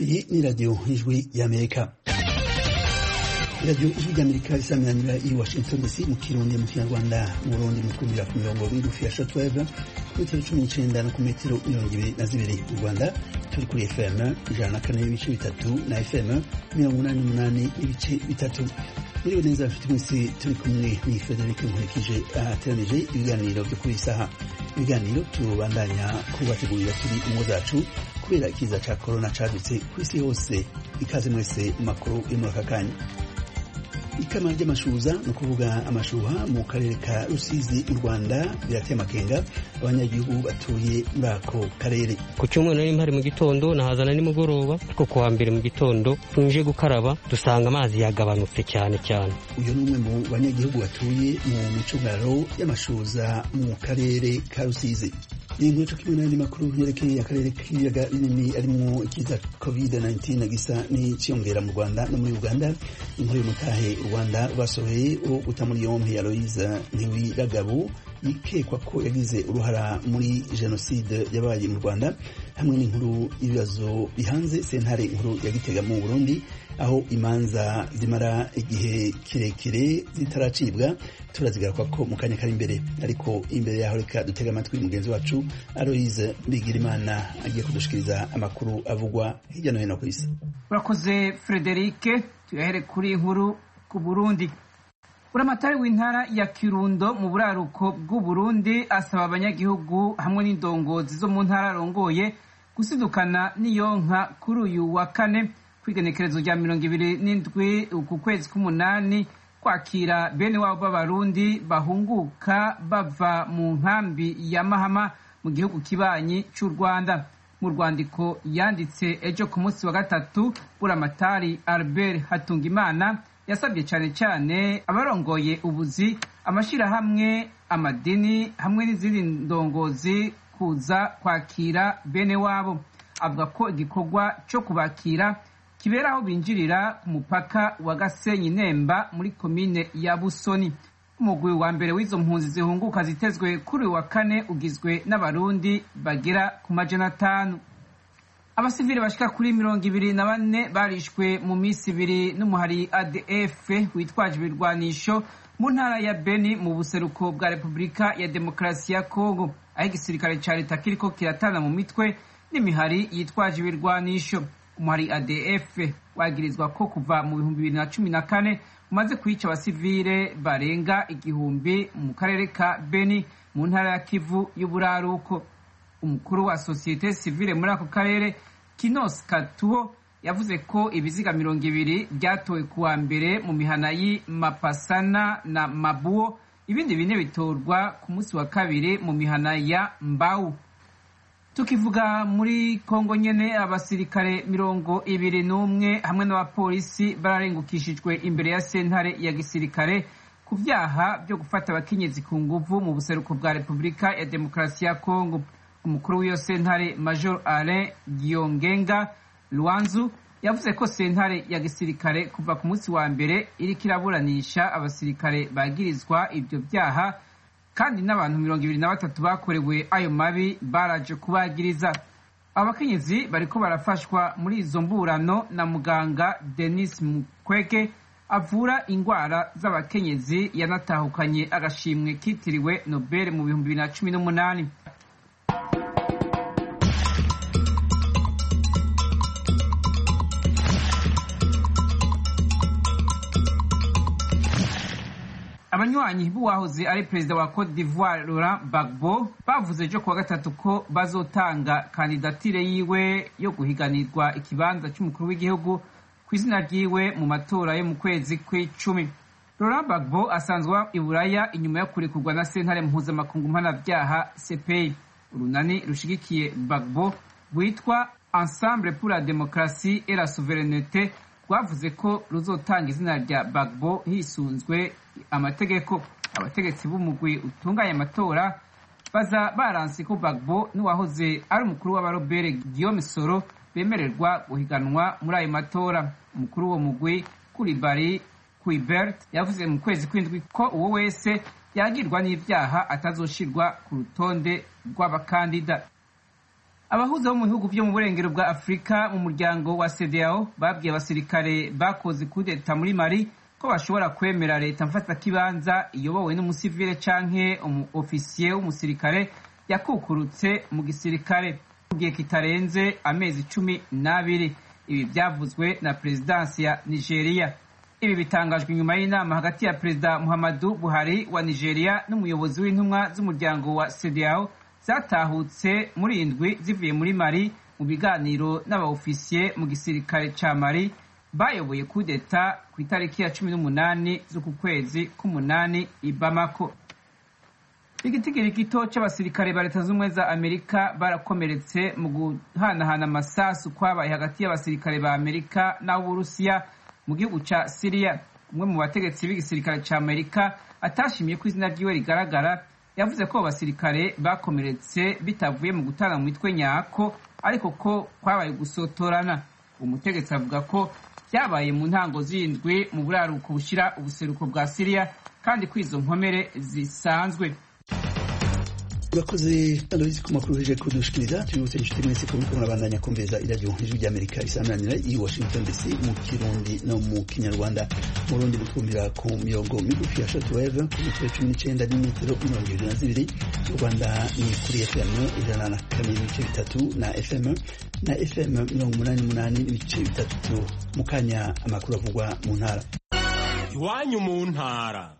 iyi ni radiyo ijwi y'amerika radiyo ijwi ry'amerika risamiranyira i washington dc mu kirundi mu kinyarwanda mu burundi mu twumvira ku mirongo migufi ya shortwave ku metero cumi n'icenda no ku metero mirongo ibiri na zibiri mu rwanda turi kuri fm ijana na kane n'ibice bitatu na fm mirongo umunani n'umunani n'ibice bitatu muriwe neza bafite mwese turi kumwe ni frederic nkurikije ahateranije ibiganiro byo kuri isaha ibiganiro tubandanya kubategurira turi ingo zacu kubera ikiza ca korona cadutse ku isi hose ikaze mwese mu makuru yo muri aka kanya ikama ry'amashuza ni ukuvuga amashuha mu karere ka rusizi mu rwanda birateye amakenga abanyagihugu batuye muri ako karere ku cyumweru nari mpari mu gitondo nahazana nimugoroba ariko ku wa mbere mu gitondo tuje gukaraba dusanga amazi yagabanutse cyane cyane uyu ni umwe mu banyagihugu batuye mu micungararo y'amashuza mu karere ka rusizi iyi nkuru kimwe n'andi makuru yerekeye akarere k'ibiyaga binini arimwo ikiza covid-19 gisa n'ikiyongera mu rwanda no muri uganda inkuru y'umutahe u rwanda rwasohoye wo guta muri yompi aloyiza ntiwiragabo yikekwa ko yagize uruhara muri jenoside yabaye mu rwanda hamwe n'inkuru y'ibibazo bihanze sentare inkuru ya gitega mu burundi aho imanza zimara igihe kirekire zitaracibwa turazigaruka ko mu kanya kari imbere ariko imbere yaho reka dutega amatwi mugenzi wacu aloyize bigirimana agiye kudushikiriza amakuru avugwa hirya no hino ku isi urakoze frederike tuyahere kuri inkuru ku burundi buramatari w'intara ya kirundo mu buraruko bw'uburundi asaba abanyagihugu hamwe n'indongozi zo mu ntara arongoye gusidukana n'iyonka kuri uyu wa kane kwigenekerezo rya mirongo ibiri n'indwi uku kwezi k'umunani kwakira bene wabo b'abarundi bahunguka bava mu nkambi ya mahama mu gihugu kibanyi cy'u rwanda mu rwandiko yanditse ejo ku munsi wa gatatu buramatari albert hatungimana yasabye cyane cyane abarongoye ubuzi amashyirahamwe amadini hamwe n'izindi ndongozi kuza kwakira bene wabo avuga ko igikorwa cyo kubakira kibera aho binjirira ku mupaka wa gasenyi nemba muri komine ya busoni umugwi wa mbere w'izo mpunzi zihunguka zitezwe kuri uyu wa kane ugizwe n'abarundi bagera ku majana atanu abasivili bashika kuri mirongo ibiri na bane barishwe mu minsi ibiri n'umuhari adf witwaje ibirwanisho mu ntara ya beni mu buseruko bwa repubulika ya demokarasi ya kongo aho igisirikare ca leta kiriko kiratana mu mitwe n'imihari yitwaje ibirwanisho umuhari adf wagirizwa ko kuva mu bihumbi bibiri na cumi na kane umaze kwica abasivile barenga igihumbi mu karere ka beni mu ntara ya kivu y'uburaruko umukuru wa sosiyete sivile muri ako karere kinos katuho yavuze ko ibiziga mirongo ibiri byatowe ku wa mbere mu mihana y'i mapasana na mabuo ibindi bine bitorwa ku munsi wa kabiri mu mihana ya mbau tukivuga muri kongo nyene abasirikare mirongo ibiri n'umwe hamwe n'abapolisi bararengukishijwe imbere ya sentare ya gisirikare ku vyaha byo gufata abakenyezi ku nguvu mu buseruko bwa repubulika ya demokarasi ya kongo umukuru w'iyo sentare major alain giongenga lwanzu yavuze ko sentare ya gisirikare kuva ku munsi wa mbere iriko iraburanisha abasirikare bagirizwa ivyo vyaha kandi n'abantu mirongo ibiri na batatu bakorewe ayo mabi baraje kubagiriza abakenyezi bariko barafashwa muri izo mburano na muganga denis mukwege avura ingwara z'abakenyezi yanatahukanye agashimwe kitiriwe nobel mu bihumbi bibiri na cumi n'umunani abanywanyi b'uwahoze ari perezida wa cote d'ivoire laurent gbagbo bavuze ejo kuwa gatatu ko bazotanga kandidatire yiwe yo guhiganirwa ikibanza cy'umukuru w'igihugu ku izina ryiwe mu matora yo mu kwezi kw'icumi laurent gbagbo asanzwe i buraya inyuma yo kurekurwa na sentare mpuzamakungu mpanabyaha cpi urunani rushigikiye gbagbo rwitwa ensemble pour la démocratie et la souveraineté rwavuze ko ruzotanga izina rya bagbo hisunzwe amategeko abategetsi b'umugwi utunganya amatora baza baranse ko bagbo n'uwahoze ari umukuru w'abarobere guillaume soro bemererwa guhiganwa muri ayo matora umukuru w'uwo mugwi kuribari kuibert yavuze mu kwezi kw'indwi ko uwo wese yagirwa n'ibyaha atazoshirwa ku rutonde rw'abakandida abahuza bo mu bihugu vyo mu burengero bwa afurika mu muryango wa cdao babwiye abasirikare bakoze kudeta muri mali ko bashobora kwemera leta mfatakibanza iyobowe n'umusivile canke umu ofisiye w'umusirikare yakukurutse mu gisirikare mu gihe kitarenze amezi cumi n'abiri ibi byavuzwe na perezidansi ya nigeria ibi bitangajwe nyuma y'inama hagati ya perezida muhammadu buhari wa nigeria n'umuyobozi w'intumwa z'umuryango wa cdao zatahutse muri indwi zivuye muri mari mu biganiro n'abaofisiye mu gisirikare ca mari bayoboye kudeta ku itariki ya cumi n'umunani z'uku kwezi k'umunani i bamako igitigiri gito c'abasirikare ba leta z'ubumwe za amerika barakomeretse mu guhanahana amasasu kwabaye hagati y'abasirikare ba amerika n'ab'uburusiya mu gihugu ca siriya umwe mu bategetsi b'igisirikare ca amerika atashimiye ko izina ryiwe rigaragara yavuze ko abasirikare bakomeretse bitavuye mu gutana mu mitwe nyako ariko ko kwabaye gusotorana umutegetsi avuga ko byabaye mu ntango z'indwi mu buraruko bushira ubuseruko bwa siriya kandi ko izo nkomere zisanzwe urakoze aloyizi ku makuru uje kudushikiriza tubibutse inshuti mwese ko muriko murabandanya kumviriza iradiyo ijwi ry'amerika isamanira i washington dc mu kirundi no mu kinyarwanda mu rundi mutwumvira ku mirongo migufi ya shortwave ku metero cumi n'icenda n'imetero mirongo ibiri na zibiri mu rwanda ni kuri fm ijana na kane n'ibice bitatu na fm na fm mirongo umunani n'umunani n'ibice bitatu mu kanya amakuru avugwa mu ntara iwanyu mu ntara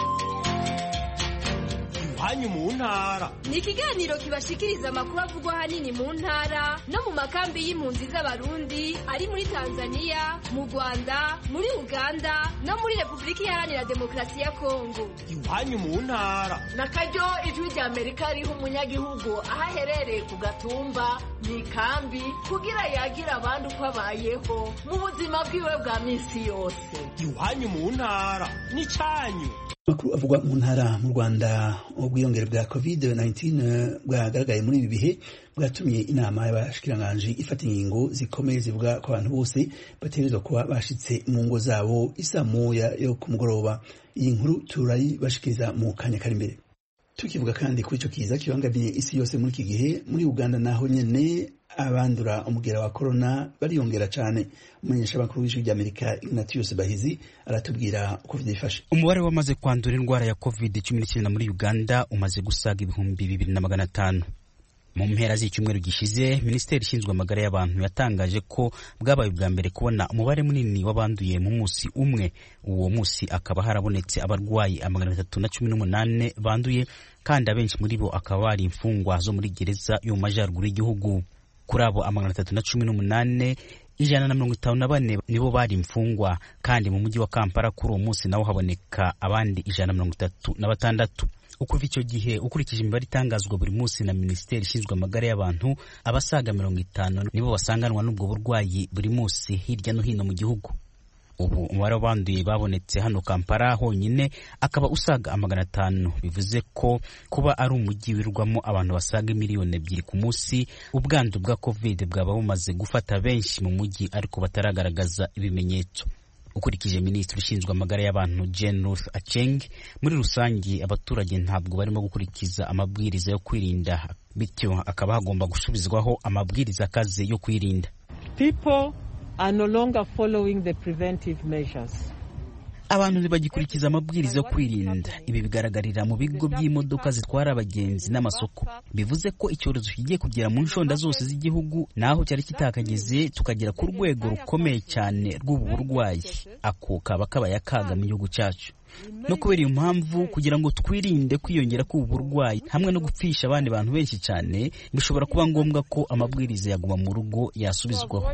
iwanyu mu ntara ni ikiganiro kibashikiriza amakuru avugwa ahanini mu ntara no mu makambi y'impunzi z'abarundi ari muri tanzania mu rwanda muri uganda no muri repubulika iharanira demokarasi ya kongo iwanyu mu ntara na karyo ijwi rya amerika riha umunyagihugu aho aherereye ku gatumba mu ikambi kugira yagira abandi uko abayeho mu buzima bwiwe bwa minsi yose iwanyu mu ntara n'icyanyu amakuru avugwa mu ntara mu rwanda ubwiyongere bwa covid-19 bwagaragaye muri ibi bihe bwatumye inama y'abashikiranganji ifata ingingo zikomeye zivuga ko abantu bose bategerezwa kuba bashitse mu ngo zabo isa moya yo ku mugoroba iyi nkuru turayibashikiriza mu kanya kari imbere tukivuga kandi kuri ico kiza kibangamiye isi yose muri iki gihe muri uganda naho nyene abandura umugera wa corona bariyongera cyane umumenyesha makuru w'ijwi ry'amerika ignatius bahizi aratubwira uko vyifashe umubare wamaze kwandura indwara ya covid cumi n'icyenda muri uganda umaze gusaga ibihumbi bibiri na magana atanu mu mpera z'icyumweru gishize minisiteri ishinzwe amagara y'abantu yatangaje ko bwabaye ubwa mbere kubona umubare munini w'abanduye mu munsi umwe uwo munsi akaba harabonetse abarwayi amagana atatu na cumi n'umunani banduye kandi abenshi muri bo akaba bari imfungwa zo muri gereza yo mu majyaruguru y'igihugu kuri abo amagana atatu na cumi n'umunani ijana na mirongo itanu na bane nibo bari imfungwa kandi mu mujyi wa kampala kuri uwo munsi nawo haboneka abandi ijana na mirongo itatu na batandatu ukuva icyo gihe ukurikije imibare itangazwa buri munsi na minisiteri ishinzwe amagara y'abantu abasaga mirongo itanu nibo basanganwa n'ubwo burwayi buri munsi hirya no hino mu gihugu ubu umubare w'abanduye babonetse hano kampala honyine akaba usaga amagana atanu bivuze ko kuba ari umujyi wirwamo abantu basaga miliyoni ebyiri ku munsi ubwandu bwa covid bwaba bumaze gufata benshi mu mujyi ariko bataragaragaza ibimenyetso ukurikije minisitiri ushinzwe amagara y'abantu Jane Ruth Acheng muri rusange abaturage ntabwo barimo gukurikiza amabwiriza yo kwirinda bityo akaba hagomba gusubizwaho amabwiriza akaze yo kwirinda People are no longer following the preventive measures. abantu ntibagikurikiza amabwiriza yo kwirinda ibi bigaragarira mu bigo by'imodoka zitwara abagenzi n'amasoko bivuze ko icyorezo kigiye kugera mu nshonda zose z'igihugu naho cyari kitakageze tukagera ku rwego rukomeye cyane rw'ubu burwayi ako kaba kabaye akaga mu gihugu cyacu no kubera iyo mpamvu kugira ngo twirinde kwiyongera k'ubu burwayi hamwe no gupfisha abandi bantu benshi cyane bishobora kuba ngombwa ko amabwiriza yaguma mu rugo yasubizwaho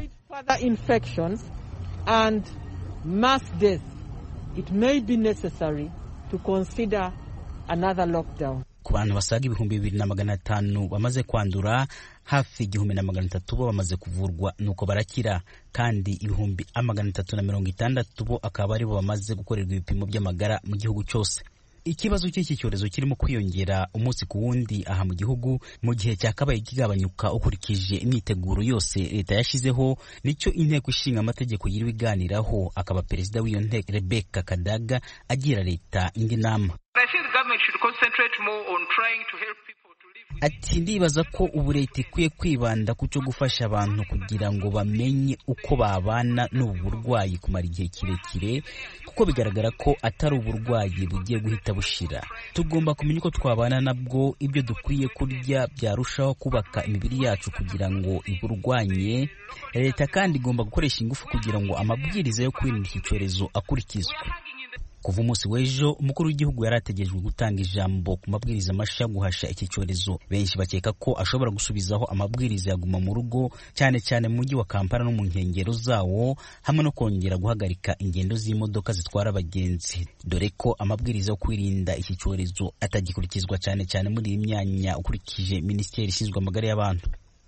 it may be necessary to consider another lockdown. ku bantu basaga ibihumbi bibiri na magana atanu bamaze kwandura hafi igihumbi na magana atatu bo bamaze kuvurwa nuko barakira kandi ibihumbi amagana atatu na mirongo itandatu bo akaba aribo bamaze gukorerwa ibipimo by'amagara mu gihugu cyose ikibazo cy'iki cyorezo kirimo kwiyongera umunsi ku wundi aha mu gihugu mu gihe cyakabaye kigabanyuka ukurikije imyiteguro yose leta yashyizeho nicyo inteko ishinga amategeko yiriwe iganiraho akaba perezida w'iyo nteko rebeka kadaga agira leta indi nama ati ndibaza ko ubu leta ikwiye kwibanda ku cyo gufasha abantu kugira ngo bamenye uko babana n'ubu burwayi kumara igihe kirekire kuko bigaragara ko atari uburwayi bugiye guhita bushira tugomba kumenya uko twabana nabwo ibyo dukwiye kurya byarushaho kubaka imibiri yacu kugira ngo iburwanye leta kandi igomba gukoresha ingufu kugira ngo amabwiriza yo kwirinda iki cyorezo akurikizwe kuva umunsi w'ejo umukuru w'igihugu yari ategerejwe gutanga ijambo ku mabwiriza mashya guhasha iki cyorezo benshi bakeka ko ashobora gusubizaho amabwiriza yaguma mu rugo cyane cyane mu mujyi wa kampala no mu nkengero zawo hamwe no kongera guhagarika ingendo z'imodoka zitwara abagenzi dore ko amabwiriza yo kwirinda iki cyorezo atagikurikizwa cyane cyane muri iyi myanya ukurikije minisiteri ishinzwe amagara y'abantu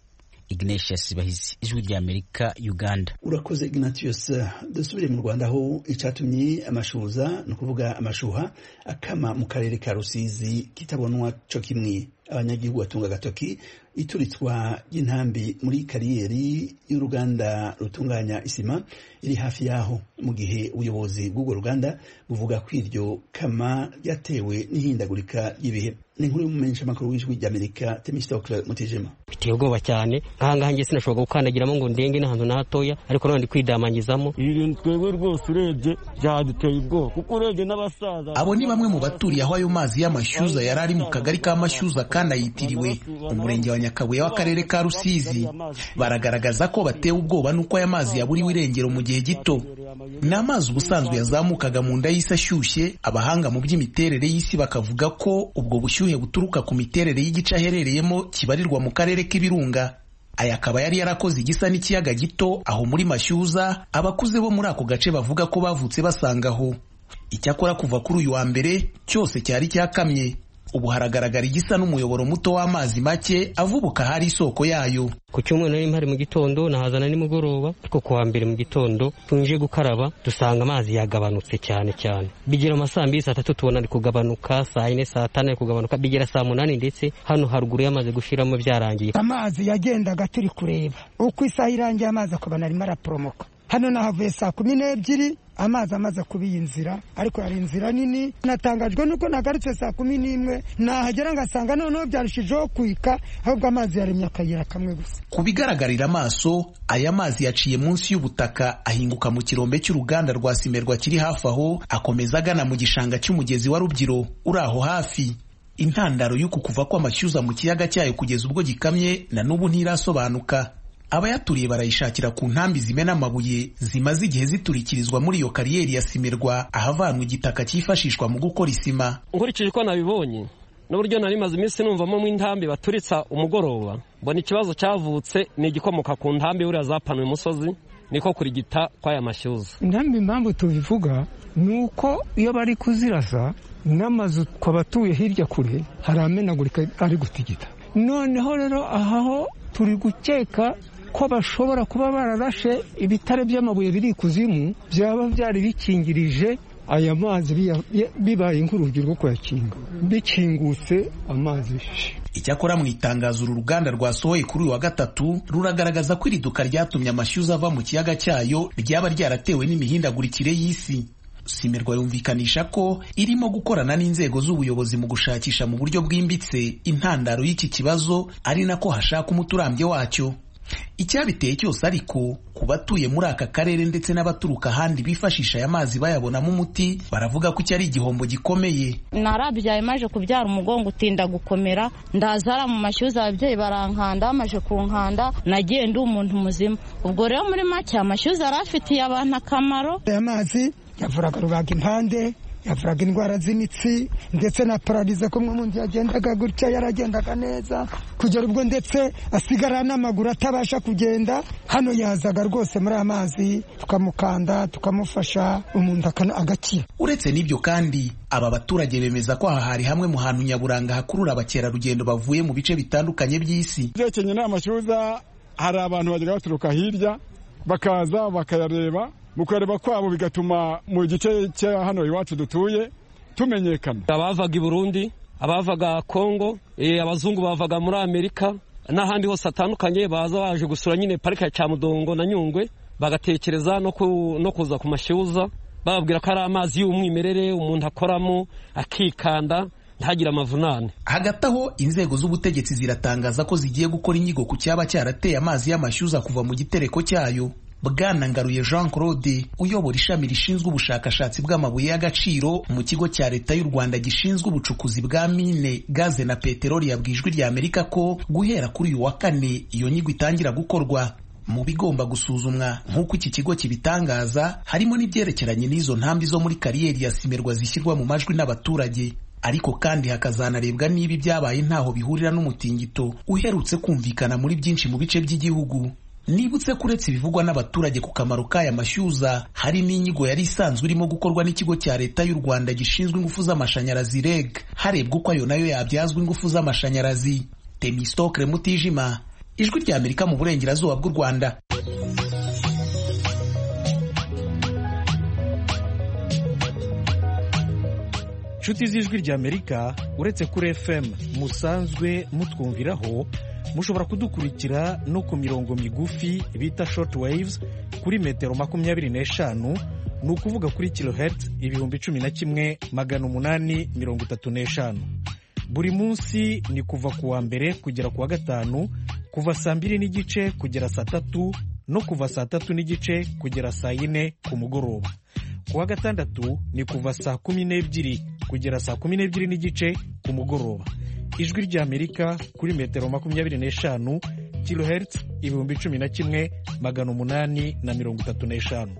Ignatius Bahizi ijwi rya Amerika Uganda urakoze Ignatius dusubire mu Rwanda aho icatumye amashuza ni ukuvuga amashuha akama mu karere ka Rusizi kitabonwa co kimwe abanyagihugu batunga agatoki ituritswa ry'intambi muri kariyeri y'uruganda rutunganya isima iri hafi yaho mu gihe ubuyobozi bw'urwo ruganda buvuga ko iryo kama ryatewe n'ihindagurika ry'ibihe ni inkuru y'umumenyeshamakuru w'ijwi ry'amerika temistokle mutijima biteye ubwoba cyane nkahangaha njye sinashobora gukandagiramo ngo ndenge n'ahantu na hatoya ariko none ndi kwidamangizamo ibi bintu twebwe rwose urebye byaduteye ubwoba kuko urebye n'abasaza abo ni bamwe mu baturiye aho ayo mazi y'amashyuza yari ari mu kagari ka mashyuza kandi ayitiriwe umurenge wa nyakabuye w'akarere ka rusizi baragaragaza ko batewe ubwoba n'uko aya mazi yaburiwe irengero mu gihe gito ni amazi ubusanzwe yazamukaga mu nda y'isi ashyushye abahanga mu by'imiterere y'isi bakavuga ko ubwo bushyuhe buturuka ku miterere y'igice aherereyemo kibarirwa mu karere k'ibirunga aya akaba yari yarakoze igisa n'ikiyaga gito aho muri mashyuza abakuze bo muri ako gace bavuga ko bavutse basangaho icyakora kuva kuri uyu wa mbere cyose cyari cyakamye ubu haragaragara igisa n'umuyoboro muto w'amazi make avubuka hari isoko yayo ku cyumweru nari mpari mu gitondo nahazana nimugoroba ariko ku wa mbere mu gitondo tuje gukaraba dusanga amazi yagabanutse cyane cyane bigera mu saa mbiri saa tatu tubona ari kugabanuka saa yine saa tanu ari kugabanuka bigera saa munani ndetse hano haruguru yamaze gushiramo byarangiye amazi yagendaga turi kureba uko isaha irangiye amazi akabona arimo araporomoka hano nahavuye saa kumi n'ebyiri amazi amaze kuba iyi nzira ariko yari inzira nini natangajwe nuko nagarutse saa kumi n'imwe nahagera ngasanga noneho byarushijeho kwika ahubwo amazi yaremye akayira kamwe gusa ku bigaragarira amaso aya mazi yaciye munsi y'ubutaka ahinguka mu kirombe cy'uruganda rwa simerwa kiri hafi aho akomeza agana mu gishanga cy'umugezi wa rubyiro uri aho hafi intandaro y'uku kuva kw'amashyuza mu kiyaga cyayo kugeza ubwo gikamye na n'ubu ntirasobanuka abayaturiye barayishakira ku ntambi zimena amabuye zimaze igihe ziturikirizwa muri iyo kariyeri ya simerwa ahavanwa igitaka cyifashishwa mu gukora isima nkurikije uko nabibonye n'uburyo nari maze iminsi numvamo mu intambi baturitsa umugoroba mbona ikibazo cyavutse ni igikomoka ku ntambi buriya zapanuye umusozi niko kurigita kw'aya mashyuza intambi impamvu tubivuga ni uko iyo bari kuzirasa n'amazu twabatuye hirya kure hari amenagurika ari gutigita noneho rero ahaho turi gukeka ko bashobora kuba bararashe ibitare by'amabuye biri ikuzimu byaba byari bikingirije aya mazi bibaye nk'urugi rwo kuyakinga bikingutse amazi icyakora mu itangazo uru ruganda rwasohoye kuri uyu wa gatatu ruragaragaza ko iri duka ryatumye amashyuza ava mu kiyaga cyayo ryaba ryaratewe n'imihindagurikire y'isi simerwa yumvikanisha ko irimo gukorana n'inzego z'ubuyobozi mu gushakisha mu buryo bwimbitse intandaro y'iki kibazo ari nako hashaka umuti urambye wacyo icyabiteye cyose ariko ku batuye muri aka karere ndetse n'abaturuka ahandi bifashisha aya mazi bayabonamo umuti baravuga ko iki ari igihombo gikomeye narabyaye maje kubyara umugongo utinda gukomera ndazara mu mashyuza ababyeyi barankanda bamaze kunkanda nagiye ndi umuntu muzima ubwo rero muri make amashyuza yari afitiye abantu akamaro aya mazi yavuraga rubaga impande yavuraga indwara z'imitsi ndetse na pararize ko umwe mundi yagendaga gutya yaragendaga neza kugera ubwo ndetse asigara n'amaguru atabasha kugenda hano yazaga rwose muri aya mazi tukamukanda tukamufasha umuntu agakira uretse n'ibyo kandi aba baturage bemeza ko aha hari hamwe mu hantu nyaburanga hakurura abakerarugendo bavuye mu bice bitandukanye by'isi byekenye n'amashyuza hari abantu bagera baturuka hirya bakaza bakayareba mu kureba kwabo bigatuma mu gice cya hano iwacu dutuye tumenyekana abavaga i burundi abavaga kongo abazungu bavaga muri amerika n'ahandi hose hatandukanye baza baje gusura nyine parike ya cyamudongo na nyungwe bagatekereza no kuza ku mashyuza bababwira ko ari amazi y'umwimerere umuntu akoramo akikanda ntagire amavunane hagati aho inzego z'ubutegetsi ziratangaza ko zigiye gukora inyigo ku cyaba cyarateye amazi y'amashyuza kuva mu gitereko cyayo bwana ngaruye jean claude uyobora ishami rishinzwe ubushakashatsi bw'amabuye y'agaciro mu kigo cya leta y'u rwanda gishinzwe ubucukuzi bwa mine gaze na peteroli yabwiye ijwi rya amerika ko guhera kuri uyu wa kane iyo nyigo itangira gukorwa mu bigomba gusuzumwa nk'uko iki kigo kibitangaza harimo n'ibyerekeranye n'izo ntambi zo muri kariyeri ya simerwa zishyirwa mu majwi n'abaturage ariko kandi hakazanarebwa niba ibyabaye ntaho bihurira n'umutingito uherutse kumvikana muri byinshi mu bice by'igihugu nibutse ko uretse ibivugwa n'abaturage ku kamaro k'aya mashyuza hari n'inyigo yari isanzwe irimo gukorwa n'ikigo cya leta y'u rwanda gishinzwe ingufu z'amashanyarazi reg harebwa uko ayo nayo yabyazwa ingufu z'amashanyarazi temistokre mutijima ijwi rya amerika mu burengerazuba bw'u rwanda inshuti z'ijwi rya amerika uretse kuri fm musanzwe mutwumviraho mushobora kudukurikira no ku mirongo migufi bita short waves kuri metero makumyabiri n'eshanu ni ukuvuga kuri kilohertz ibihumbi cumi na kimwe magana umunani mirongo itatu n'eshanu buri munsi ni kuva ku wa mbere kugera ku wa gatanu kuva saa mbiri n'igice kugera saa tatu no kuva saa tatu n'igice kugera saa yine ku mugoroba ku wa gatandatu ni kuva saa kumi n'ebyiri kugera saa kumi n'ebyiri n'igice ku mugoroba ijwi ry'amerika kuri metero makumyabiri n'eshanu kilohertz ibihumbi cumi na kimwe magana umunani na mirongo itatu n'eshanu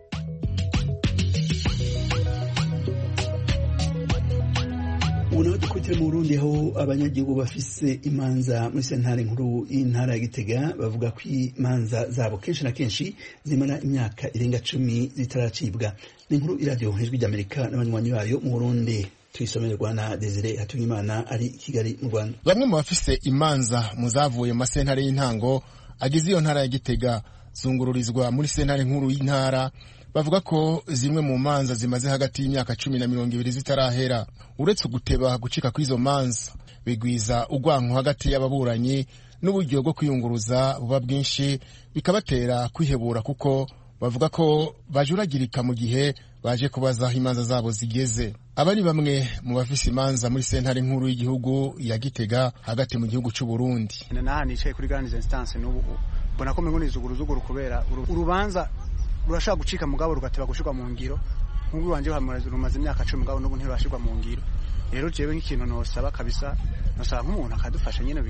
ubu nawe dukurikira mu burundi aho abanyagihugu bafise imanza muri sentare nkuru y'intara ya gitega bavuga ko imanza zabo kenshi na kenshi zimara imyaka irenga cumi zitaracibwa ni inkuru iradiyo ijwi ry'amerika n'abanywanyi bayo mu burundi tuyisomerwa na desire hatungimana ari kigali mu rwanda bamwe mu bafise imanza mu zavuye mu masentare y'intango agize iyo ntara ya gitega zungururizwa muri sentare nkuru y'intara bavuga ko zimwe mu manza zimaze hagati y'imyaka cumi na mirongo ibiri zitarahera uretse guteba gucika kw'izo manza bigwiza urwanko hagati y'ababuranyi n'uburyo bwo kwiyunguruza buba bwinshi bikabatera kwihebura kuko bavuga ko bajuragirika mu gihe baje kubaza aho imanza zabo zigeze aba ni bamwe mu bafise imanza muri sentare nkuru y'igihugu ya gitega hagati mu gihugu cy'u Burundi naha nicaye kuri grande instance n'ubu mbona ko mengo nizuguruzuguru kubera urubanza rurashaka gucika mugabo rugateba gushirwa mu ngiro nk'ubwo wanje rumaze imyaka cumi mugabo n'ubu ntirurashirwa mu ngiro rero jewe nk'ikintu nosaba kabisa nosaba nk'umuntu akadufasha nyene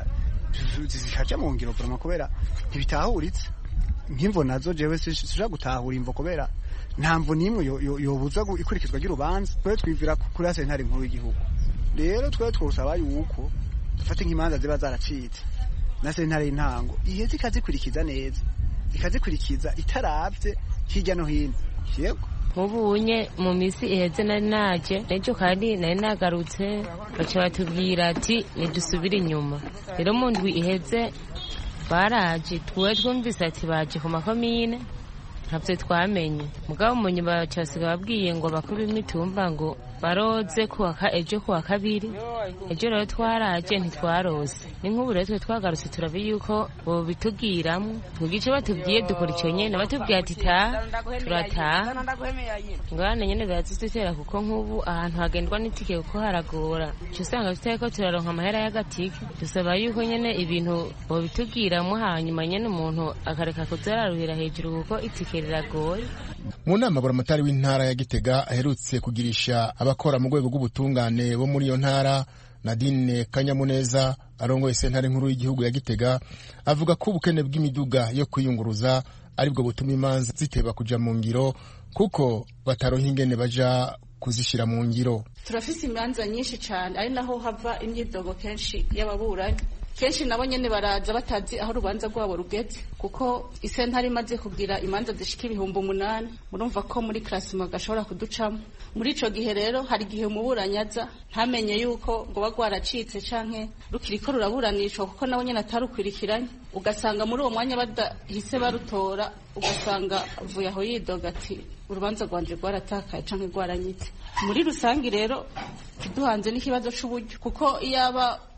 zikaja mu ngiro burama kubera ntibitahuritse nk'imvo nazo jewe sishobora gutahura imvo kubera nta mvo n'imwe yobuza ikurikizwa ry'urubanza twe twivira kuri sentare nkuru y'igihugu rero twe twosaba yuko dufate nk'imanza ziba zaracitse na sentare y'intango iheze ikazikurikiza neza ikazikurikiza itaravye hirya no hino yego nk'ubunye mu minsi iheze nari naje n'ejo kandi nari nagarutse baca batubwira ati nidusubire inyuma rero mu ndwi iheze baraje twe twumvise ati baje ku makomine ntabyo twamenye mugabo mu nyuma baca basiga babwiye ngo bakuru b'imitumba ngo baroze kuwaka ejo kuwa kabiri ejo rero twaraje ntitwarose ni nk'ubu rero twe twagarutse turabe yuko bobitubwiramo twigice batubwiye dukora icyo nyene batubwiye ati taha turataha ngwane nyene birazidutera kuko nk'ubu ahantu hagendwa n'itike kuko haragora uca usanga tutariko turaronka amahera y'agatike dusaba yuko nyene ibintu bobitubwiramo hanyuma nyene umuntu akareka kuzararuhira hejuru kuko itike riragoye mu nama buramatari w'intara ya gitega aherutse kugirisha abakora mu rwego rw'ubutungane bo muri iyo ntara nadine kanyamuneza arongoye sentare nkuru y'igihugu ya gitega avuga ko ubukene bw'imiduga yo kwiyunguruza aribwo butuma imanza ziteba kuja mu ngiro kuko bataronka ingene baja kuzishyira mu ngiro turafise imanza nyinshi cyane ari naho hava imyidogo kenshi y'ababuranyi kenshi nabo nyene baraza batazi aho urubanza rwabo rugeze kuko isentare imaze kugira imanza zishika ibihumbi umunani murumva ko muri klasima gashobora kuducamo muri ico gihe rero hari igihe umuburanyi aza ntamenye yuko ngo ba rwaracitse canke rukiriko ruraburanishwa kuko nabo nyene atarukwirikiranye ugasanga muri uwo mwanya badahise barutora ugasanga avuye aho yidoga ati urubanza rwanje rwaratakaye canke rwaranyitse muri rusangi rero kiduhanze n'ikibazo c'uburyo kuko iyaba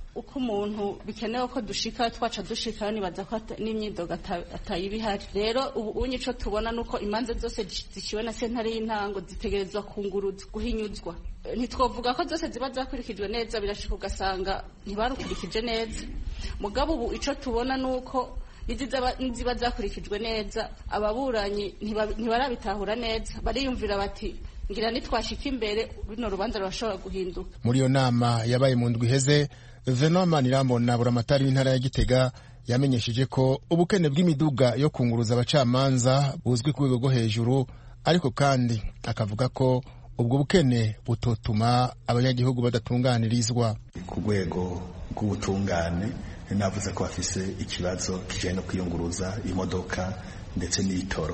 uko umuntu bikenewe ko dushika twaca dushika nibaza ko n'imyidogo atayiba ihari rero ubu unye ico tubona nuko imanza zose ziciwe na sentare y'intango zitegerezwa kunguruzwa guhinyuzwa ntitwovuga ko zose ziba zakurikijwe neza birashika ugasanga ntibarukurikije neza mugabo ubu ico tubona nuko niziba zakurikijwe neza ababuranyi ntibarabitahura neza bariyumvira bati ngira nitwashika imbere runo rubanza rurashobora guhinduka muri iyo nama yabaye mu ndwi iheze venoma nirambona buramatari w'intara ya gitega yamenyesheje ko ubukene bw'imiduga yo kunguruza abacamanza buzwi ku rwego rwo hejuru ariko kandi akavuga ko ubwo bukene butotuma abanyagihugu badatunganirizwa ku rwego rw'ubutungane navuze ko bafise ikibazo kijanye no kwiyunguruza imodoka ndetse n'ibitoro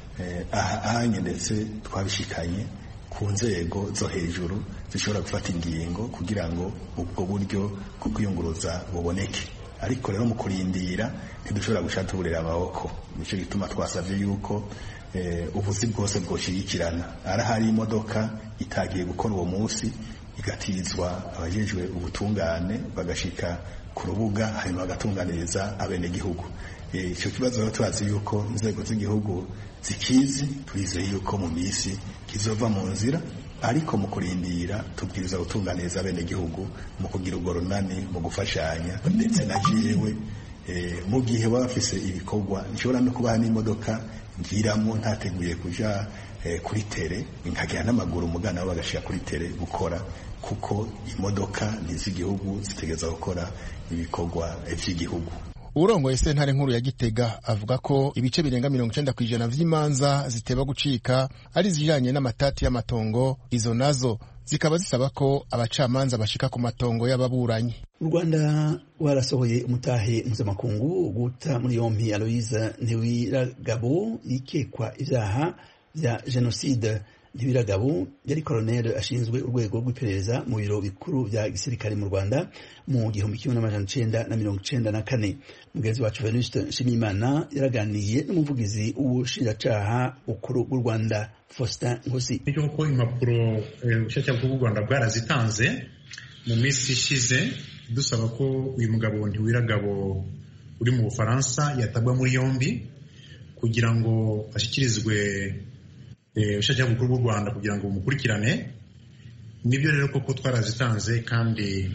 ahanye ndetse twabishikanye ku nzego zo hejuru zishobora gufata ingingo kugira ngo ubwo buryo bwo kwiyunguruza buboneke ariko rero mu kurindira ntidushobora gushaka tuburira amaboko nicyo gituma twasabye yuko ubuzi bwose bwoshigikirana arahari imodoka itagiye gukora uwo munsi igatizwa abajejwe ubutungane bagashika ku rubuga hanyuma bagatunganiriza abenegihugu icyo kibazo rero turazi yuko inzego z'igihugu zikizi turizeye yuko mu minsi kizova mu nzira ariko mu kurindira tubwiriza gutunganiriza abenegihugu mu kugira urwo runani mu gufashanya ndetse na jewe mu gihe baba bafise ibikorwa nshobora no kubaha n'imodoka ngiramo ntateguye kuja kuri tere nkagera n'amaguru umugana wabo bagashira kuri tere gukora kuko imodoka n'iz'igihugu zitegereza gukora ibikorwa vy'igihugu urongoye sentare nkuru ya gitega avuga ko ibice birenga mirongo icenda ku ijana vy'imanza ziteba gucika ari izijanye n'amatati y'amatongo izo nazo zikaba zisaba ko abacamanza bashika ku matongo y'ababuranyi u rwanda warasohoye umutahe mpuzamakungu guta muri yompi aloise ntiwiragabo yikekwa ivyaha vya jenoside ntibiragabo yari koroneli ashinzwe urwego rw'iperereza mu biro bikuru vya gisirikare mu rwanda mu gihumbi kimwe n'amajana icenda na mirongo icenda na kane mugenzi wacu venuste nshimiyimana yaraganiye n'umuvugizi w'ubushinjacaha bukuru bw'u rwanda faustin nkusi nibyo koko impapuro ubushinjacyaha bukuru bw'u rwanda bwarazitanze mu minsi ishize dusaba ko uyu mugabo ntiwiragabo uri mu bufaransa yatabwa muri yombi kugira ngo ashyikirizwe ubushinjacyaha bukuru bw'u rwanda kugira ngo bumukurikirane nibyo rero koko twarazitanze kandi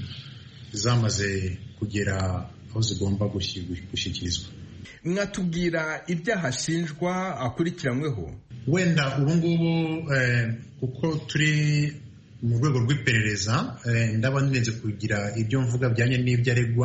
zamaze kugera aho zigomba gushyikirizwa mwatubwira ibyaha ashinjwa akurikiranyweho wenda ubu ngubu kuko turi mu rwego rw'iperereza ndaba ndenze kugira ibyo mvuga bijyanye n'ibyo aregwa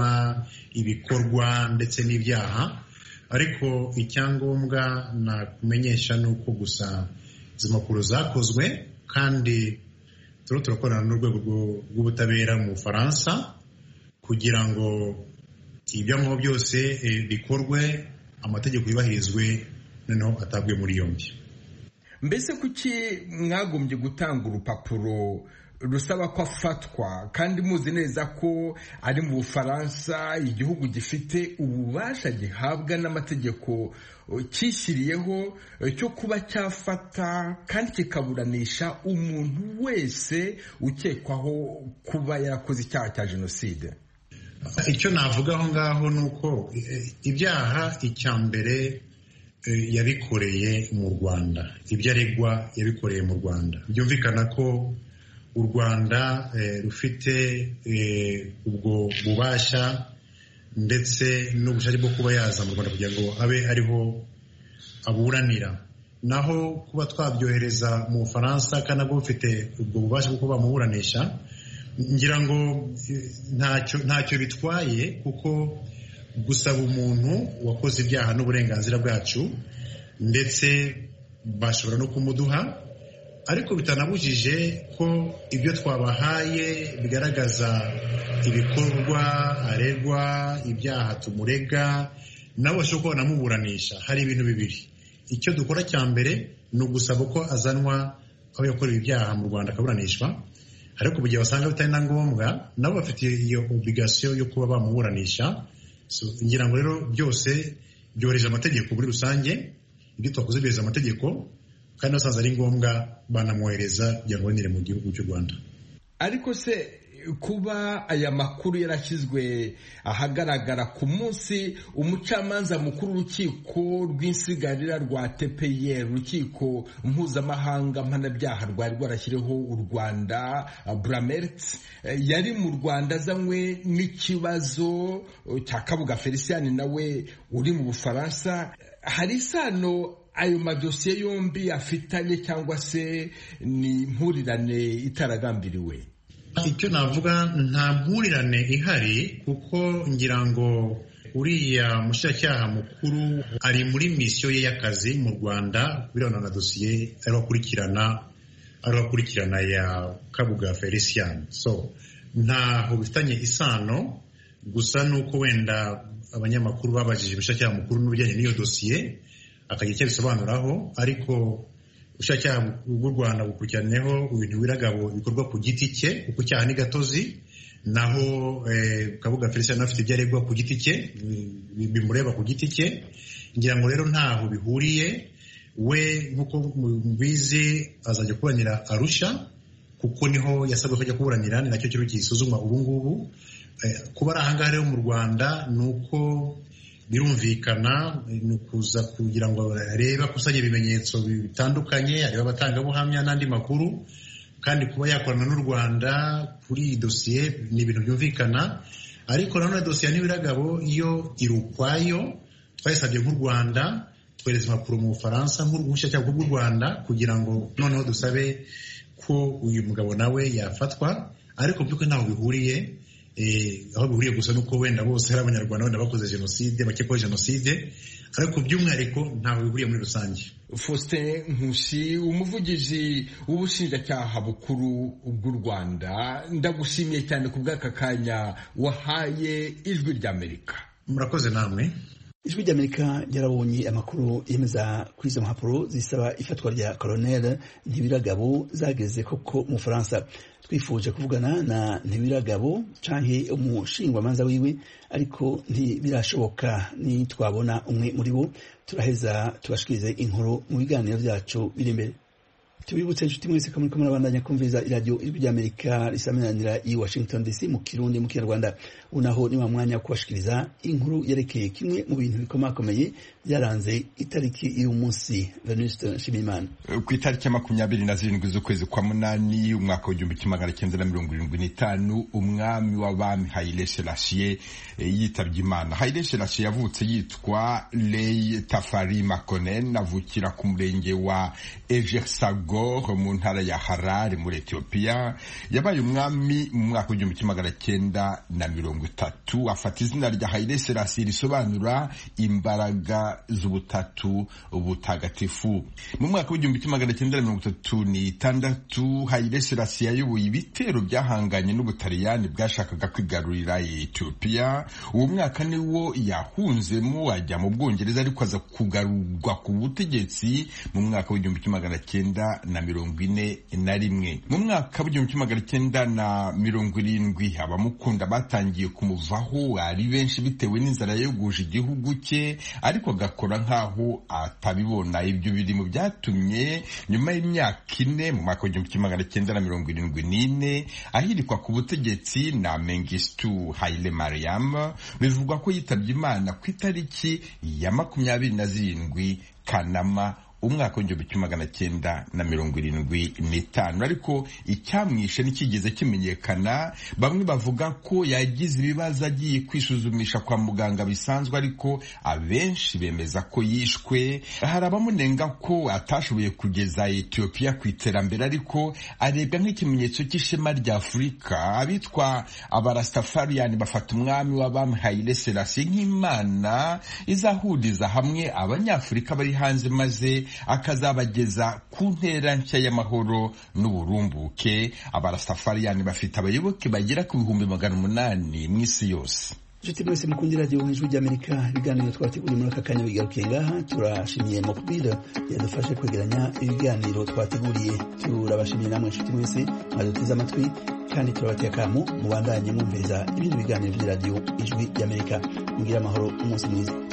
ibikorwa ndetse n'ibyaha ariko icyangombwa nakumenyesha ni uko gusa izi mpapuro zakozwe kandi turiho turakorana n'urwego rw'ubutabera mu bufaransa kugira ngo ibyangombwa byose bikorwe amategeko yubahirizwe noneho atabwe muri yombi mbese kuki mwagombye gutanga urupapuro rusaba ko afatwa kandi muzi neza ko ari mu bufaransa igihugu gifite ububasha gihabwa n'amategeko cyishyiriyeho cyo kuba cyafata kandi kikaburanisha umuntu wese ukekwaho kuba yarakoze icyaha cya jenoside icyo navuga aho ngaho ni uko ibyaha icya mbere yabikoreye mu rwanda ibyo aregwa yabikoreye mu rwanda byumvikana ko u rwanda rufite ubwo bubasha ndetse n'ubushake bwo kuba yaza mu rwanda kugira ngo abe ariho aburanira naho kuba twabyohereza mu bufaransa kandi nabwo bufite ubwo bubasha bwo kuba bamuburanisha ngira ngo ntacyo bitwaye kuko gusaba umuntu wakoze ibyaha n'uburenganzira bwacu ndetse bashobora no kumuduha ariko bitanabujije ko ibyo twabahaye bigaragaza ibikorwa aregwa ibyaha tumurega nabo bashobora kuba banamuburanisha hari ibintu bibiri icyo dukora cya mbere ni ugusaba ko azanwa aho yakorewe ibyaha mu rwanda akaburanishwa ariko mu gihe basanga bitari na ngombwa nabo bafite iyo obligasiyo yo kuba bamuburanisha ngira ngo rero byose byohereje amategeko muri rusange ibyo twakoze byohereza amategeko kandi basanze ari ngombwa banamwohereza kugira ngo abonere mu gihugu cy'u rwanda ariko se kuba aya makuru yarashyizwe ahagaragara ku munsi umucamanza mukuru w'urukiko rw'insigarira rwa tpr urukiko mpuzamahanga mpanabyaha rwari rwarashyiriho u rwanda bramert yari mu rwanda azanywe n'ikibazo cya kabuga felicien nawe uri mu bufaransa hari isano ayo madosiye yombi afitanye cyangwa se ni impurirane itaragambiriwe icyo navuga nta mpurirane ihari kuko ngira ngo uriya mushyiracyaha mukuru ari muri misiyo ye y'akazi mu rwanda birebana na dosiye ariho akurikirana ariho akurikirana ya kabuga felicien so ntaho bifitanye isano gusa nuko wenda abanyamakuru babajije umushyiracyaha mukuru n'ibijyanye n'iyo dosiye akagira icyo abisobanuraho ariko ubushinjacyaha bw'u rwanda bukurikiraneho ibintu biragabo bikorwa ku giti cye kuko icyaha ni gatozi naho kabuga felicien afite ibyo aregwa ku giti cye bimureba ku giti cye ngira ngo rero ntaho bihuriye we nk'uko mubizi azajya kuburanira arusha kuko niho yasabwe ko ajya kuburanira ni nacyo kiriho gisuzumwa ubu ngubu kuba ari ahangaha rero mu rwanda ni uko birumvikana ni ukuza kugira ngo arebe akusanye ibimenyetso bitandukanye arebe abatangabuhamya n'andi makuru kandi kuba yakorana n'u rwanda kuri iyi dosiye ni ibintu byumvikana ariko nanone dosiye n'ibiragabo iyo iri ukwayo twayisabye nk'u rwanda twohereza impapuro mu bufaransa nk'ubushyacyaha bw'u rwanda kugira ngo noneho dusabe ko uyu mugabo nawe yafatwa ariko by'ukuri ntaho bihuriye aho bihuriye gusa nuko wenda bose ari abanyarwanda wenda bakoze jenoside bakekwaho jenoside ariko by'umwihariko ntaho bihuriye muri rusange faustin nkusi umuvugizi w'ubushinjacyaha bukuru bw'u rwanda ndagushimiye cyane ku bw'aka kanya wahaye ijwi ry'amerika murakoze namwe ijwi ry'amerika ryarabonye amakuru yemeza kuri izo mpapuro zisaba ifatwa rya colonel ntibiragabo zageze koko mu bufaransa twifuje kuvugana na ntibiragabo canke umushingwamanza wiwe ariko ntibirashoboka ni twabona umwe muri bo turaheza tubashikirize inkuru mu biganiro byacu biri imbere tubibutse inshuti mwese ko muriko murabandanya kumviriza iradiyo ijwi ry'amerika risaminanira i washington dc mu kirundi mu kinyarwanda unaho ni wa mwanya wo kubashikiriza inkuru yerekeye kimwe mu bintu bikomakomeye byaranze itariki y'uyu munsi venuste nshimiyimana ku itariki ya makumyabiri na zirindwi z'ukwezi kwa munani umwaka w'igihumbi kimwe magana cyenda na mirongo irindwi n'itanu umwami w'abami haile selassie yitabye imana haile selassie yavutse yitwa lei tafari makonen avukira ku murenge wa ejersagor mu ntara ya harare muri etiyopiya yabaye umwami mu mwaka w'igihumbi kimwe magana cyenda na mirongo itatu afata izina rya haile selassie risobanura imbaraga z'ubutatu butagatifu mu mwaka w'igihumbi kimwe magana cyenda na mirongo itatu n'itandatu haile selassie yayoboye ibitero byahanganye n'ubutaliyani bwashakaga kwigarurira etiyopiya uwo mwaka niwo yahunzemo ajya mu bwongereza ariko aza kugarurwa ku butegetsi mu mwaka w'igihumbi kimwe magana cyenda na mirongo ine na rimwe mu mwaka w'igihumbi kimwe magana cyenda na mirongo irindwi abamukunda batangiye kumuvaho ari benshi bitewe n'inzara yoguje igihugu cye ariko agakora nk'aho atabibona ibyo biri mu byatumye nyuma y'imyaka ine mu mwaka w'igihumbi kimwe magana cyenda na mirongo irindwi n'ine ahirikwa ku butegetsi na mengistu haile mariam bivugwa ko yitabye imana ku itariki ya makumyabiri na zirindwi kanama umwaka w'igihumbi kimwe magana cyenda na mirongo irindwi n'itanu ariko icyamwishe ntikigeze kimenyekana bamwe bavuga ko yagize ibibazo agiye kwisuzumisha kwa muganga bisanzwe ariko abenshi bemeza ko yishwe hari abamunenga ko atashoboye kugeza etiyopiya ku iterambere ariko arebwa nk'ikimenyetso cy'ishema rya afurika abitwa abarastafariani bafata umwami w'abami haile selassie nk'imana izahuriza hamwe abanyafurika bari hanze maze akazabageza ku ntera nshya y'amahoro n'uburumbuke abarastafariani bafite abayoboke bagera ku bihumbi magana umunani mu isi yose inshuti mwese mukunda radiyo ijwi ry'amerika ibiganiro twateguriye muri aka kanya bigarukiye ngaha turashimiye mokubira yadufashe kwegeranya ibiganiro twateguriye turabashimiye namwe inshuti mwese mwaduteze amatwi kandi turabateye akamu mubandanye mwumviriza ibindi biganiro by'iradiyo ijwi ry'amerika mugire amahoro umunsi mwiza